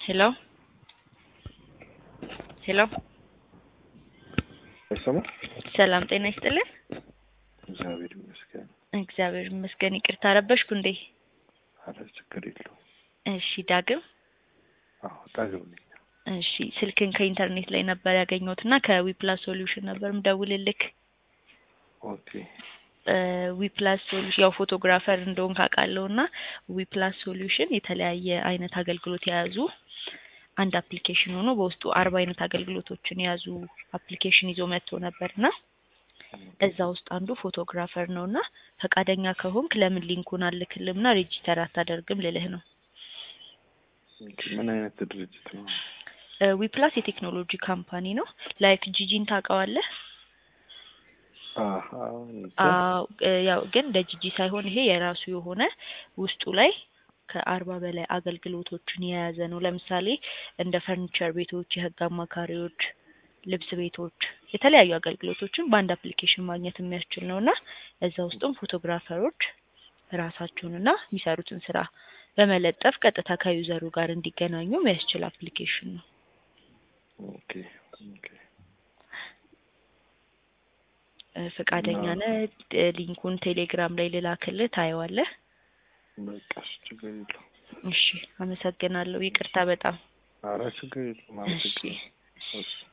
ሄሎ ሄሎ አይሰማ ሰላም ጤና ይስጥልን። እግዚአብሔር ይመስገን። እግዚአብሔር ይመስገን። ይቅርታ ረበሽኩ እንዴ? አረ ችግር የለውም። እሺ ዳግም አዎ ዳግም ነኝ። እሺ ስልክን ከኢንተርኔት ላይ ነበር ያገኘሁት እና ከዊፕላስ ሶሉሽን ነበር ምደውልልክ። ኦኬ ዊፕላስ ሶሉሽን ያው ፎቶግራፈር እንደሆን ካውቃለሁ እና ዊፕላስ ሶሉሽን የተለያየ አይነት አገልግሎት የያዙ አንድ አፕሊኬሽን ሆኖ በውስጡ አርባ አይነት አገልግሎቶችን የያዙ አፕሊኬሽን ይዞ መጥቶ ነበርና እዛ ውስጥ አንዱ ፎቶግራፈር ነው እና ፈቃደኛ ከሆንክ ለምን ሊንኩን አልክልም እና ሬጂስተር አታደርግም ልልህ ነው። ኦኬ፣ ምን አይነት ድርጅት ነው? ዊፕላስ የቴክኖሎጂ ካምፓኒ ነው። ላይክ ጂጂን ታውቀዋለህ? አሀ እንጃ። አዎ እ ያው ግን እንደ ጂጂ ሳይሆን ይሄ የራሱ የሆነ ውስጡ ላይ ከአርባ በላይ አገልግሎቶችን የያዘ ነው። ለምሳሌ እንደ ፈርኒቸር ቤቶች፣ የህግ አማካሪዎች፣ ልብስ ቤቶች የተለያዩ አገልግሎቶችን በአንድ አፕሊኬሽን ማግኘት የሚያስችል ነው እና እዛ ውስጥም ፎቶግራፈሮች ራሳቸውንና የሚሰሩትን ስራ በመለጠፍ ቀጥታ ከዩዘሩ ጋር እንዲገናኙ የሚያስችል አፕሊኬሽን ነው። ኦኬ ኦኬ። እ ፈቃደኛ ነህ? እ ሊንኩን ቴሌግራም ላይ ልላክልህ፣ ታየዋለህ። በቃ እሺ፣ ችግር የለውም። እሺ፣ አመሰግናለሁ። ይቅርታ በጣም አረ ችግር የለውም። እሺ። አመሰግናለሁ። እሺ